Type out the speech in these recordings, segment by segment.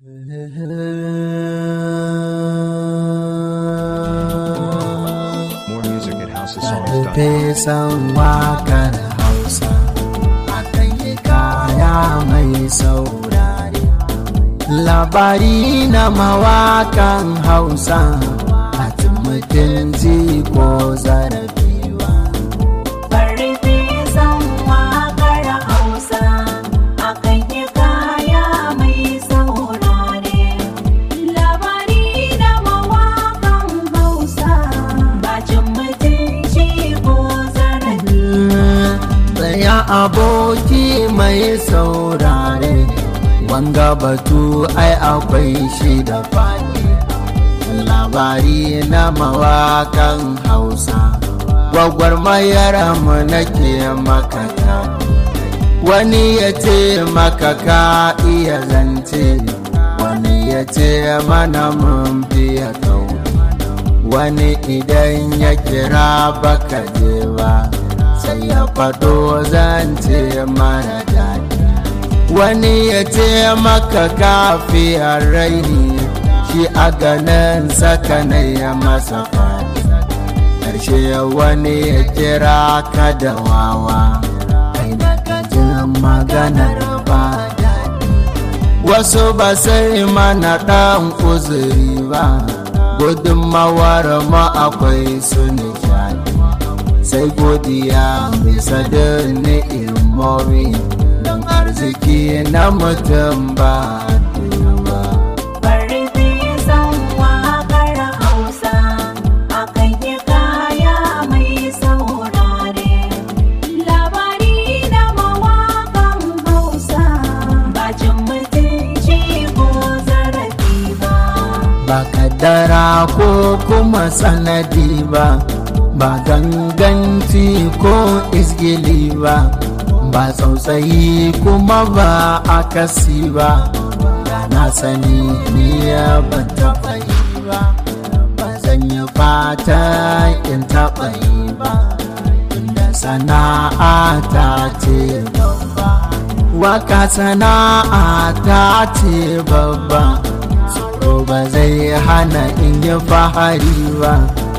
More music at houseofsongs.com. Fesan wakar Hausa akan yi kaya mai saurare. Labari na mawakan Hausa a mutunci ko zarafiwa. Farfe san waƙar Hausa akan yi kaya mai saurare. Labari na mawaƙan Hausa bacin mutunci ko zarafi. Tsaya aboki mai saurare, wanga batu ai akwai shi da fadi. Labari na mawakan Hausa, gwagwarmayar mu nake makata. Wani ya ce maka ka iya zance, wani ya ce mana mun fiye kau. Wani idan ya kira baka je ba. sai ya faɗo zance mara daɗi wani ya ce maka kafiyar raini shi a ganin sakanai ya masa faɗi ƙarshe wani ya kira ka da wawa kai da jin maganar ba daɗi wasu ba sai mana ɗan uzuri ba gudunmawar ma akwai su nishaɗi sai godiya bisa da ni'imomi don arziki na mutum ba duba. Farfe san waƙar Hausa akan yi kaya mai saurare. Labari na mawaƙan Hausa bacin mutunci ko zarafi ba. Ba kaddara ko kuma sanadi ba, ba ganganci ko isgili ba, ba tsautsayi kuma ba akasi ba, da na sani ni ya ban taɓa yi ba, ba zan yi fata in taɓa yi ba, inda sana'a ta ce babba. Waka sana'a ta ce babba. tsoro ba zai hana in yi fahari ba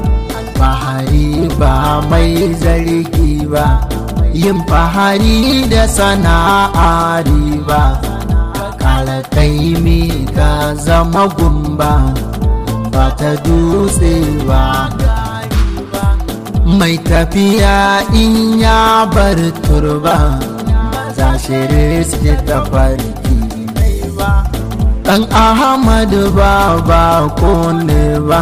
fahari ba mai zargi ba yin fahari da sana'a riba ka kala kaimi ka zama gumba ba ta dutse ba gari ba mai tafiya in ya bar turba ba za shi riski ta farki mai ba Dan Ahmadu ba ba ko ne ba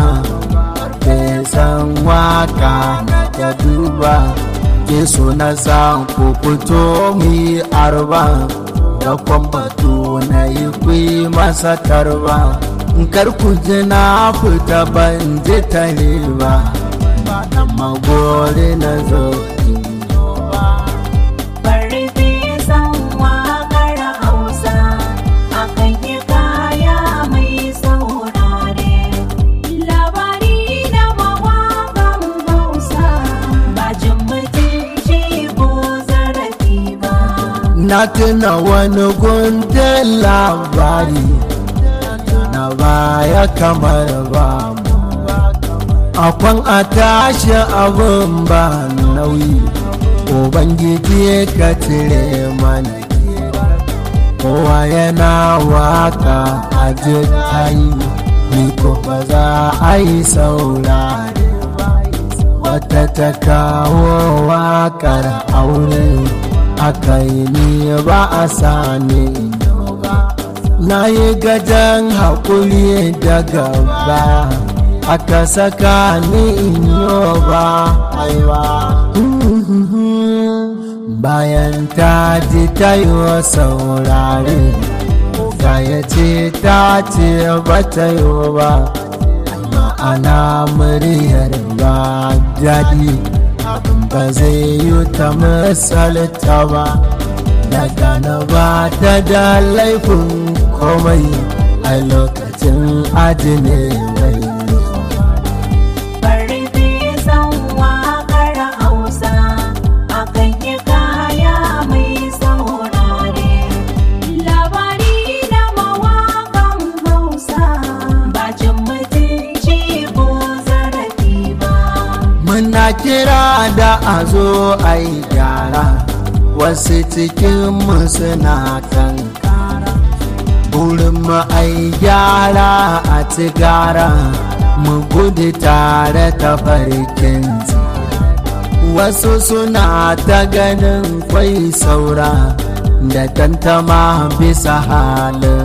san waka na ta duba ke so na san ku fito mi arba da kwambatu na yi kwi masa tarba kar ku ji na fita ban ji tare ba ba dan magore na zo ba Farfe san waƙar Hausa akan yi kaya mai saurare. Labari na mawaƙan Hausa bacin mutunci ko zarafi ba. na tuna wani gundun labari na baya kamar ba mu akwan a tashi abin ba nauyi ubangiji ka cire mana kowa yana waka a tayi ni ko ba za a yi saurare ba wata ta kawo wakar aure aka yi ni ba a sani ba na yi gajen haƙuri daga ba aka saka ni in yi ba aiwa bayan ta ji ta yi wa saurare ga ya ce ta ce ba ta yi ba ana muryar ba daɗi ba zai yi ta misalta ba daga na ba ta da laifin komai a lokacin ajine mai Farfe san waƙar Hausa akan yi kaya mai saurare. Labari na mawaƙan kira da a zo a yi gyara wasu cikinmu suna kankara burin mu a yi gyara a ci gara mu gudu tare ta farkin wasu suna ta ganin kwai saura da tantama bisa halin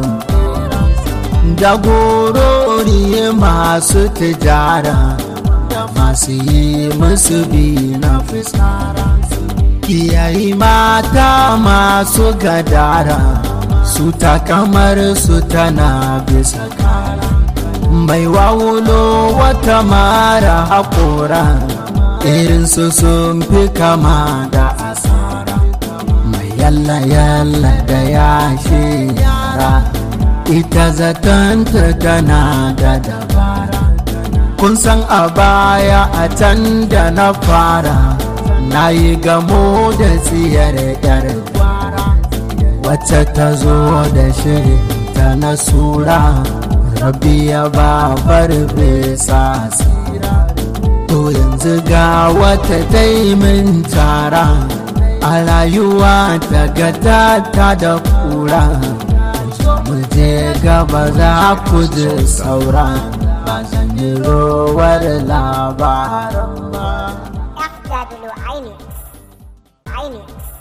jagorori masu tijara da masu yi musu bi na fisara iyayi mata masu gadara su ta kamar su tana bisa kara mai wawulo wata mara haƙora irinsu sun fi kama da asara mai yalla yalla da yashe yara ita zatanta tana da dabara kun san a baya a can da na fara na yi gamo da tsiyar yar wacce ta zo da shiri ta na sura rabiya ba farfesa tsira to yanzu ga wata taimin tara a rayuwa daga ta da kura mu je gaba za ku ji saura ba zan yi rowar labaran ba FW iMix. iMix.